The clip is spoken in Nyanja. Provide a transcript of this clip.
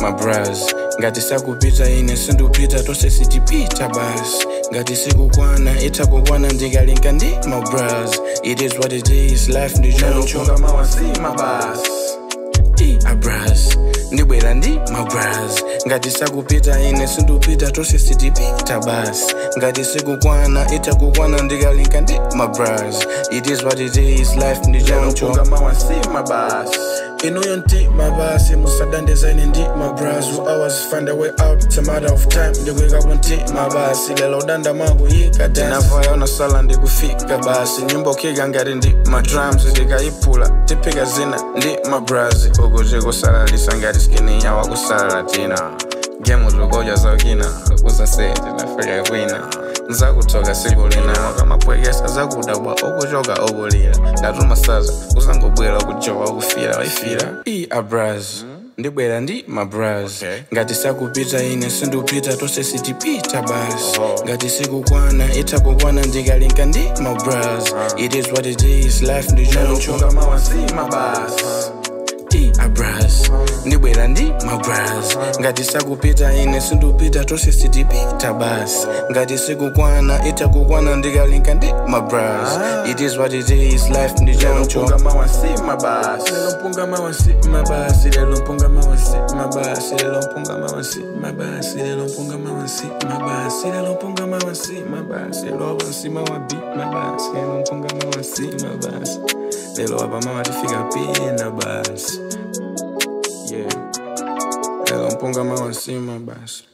mabras ngati sakupita ine sindupita tonse sitipita basi ngati sikukwana itakukwana ndikalinka ndi mabras it is what it is life ndichoncho mawasima basi abras ndibwera ndi mabras ngati sakupita ine sindupita tonse sitipita basi ngati sikukwana itakukwana ndikalinka ndi mabras it is what it is life ndichoncho mawasima basi inuyo nti mabasi musadandeza ine ndi mabras will always find a way out it's a matter of time ndikuikapo nti mabasi lelo udanda mwangu yikadinavoyona sala ndikufika basi nyimbo kika ngati ndi madrums ndikayiphula tiphika zina ndi mabras ukuti kusalalisa ngati skini yawa kusalala tina gemu zokodya zakina kusaseti nafika kwina nzakuthoka siku lina kamapwekesa zakudabwa okuchoka okulira ndatuma saza uzangobwera kujowa ukufira waifira i abras ndibwera ndi mabras Okay. ngati sakupita ine sindupita tonse sitipita basi ngati sikukwana itakukwana ndikalinka ndi mabras it is what it is life ndichoncho mawasima basi abras ndibwera ndi mabras ngati sakupita ine sindupita tonse sitipita basi ngati sikukwana itakukwana ndikalinka ndi mabras it is what it is life ndichoncho mawasima basi lelo mpunga mawasima basi lelo mpunga mawasima basi lelo mpunga mawasima basi lelo mpunga mawasima basi lelo mpunga mawasima basi lelo abasima wabima basi lelo mpunga mawasima basi lelo abamama tifika pina basi yeah lelo mpunga mawasima basi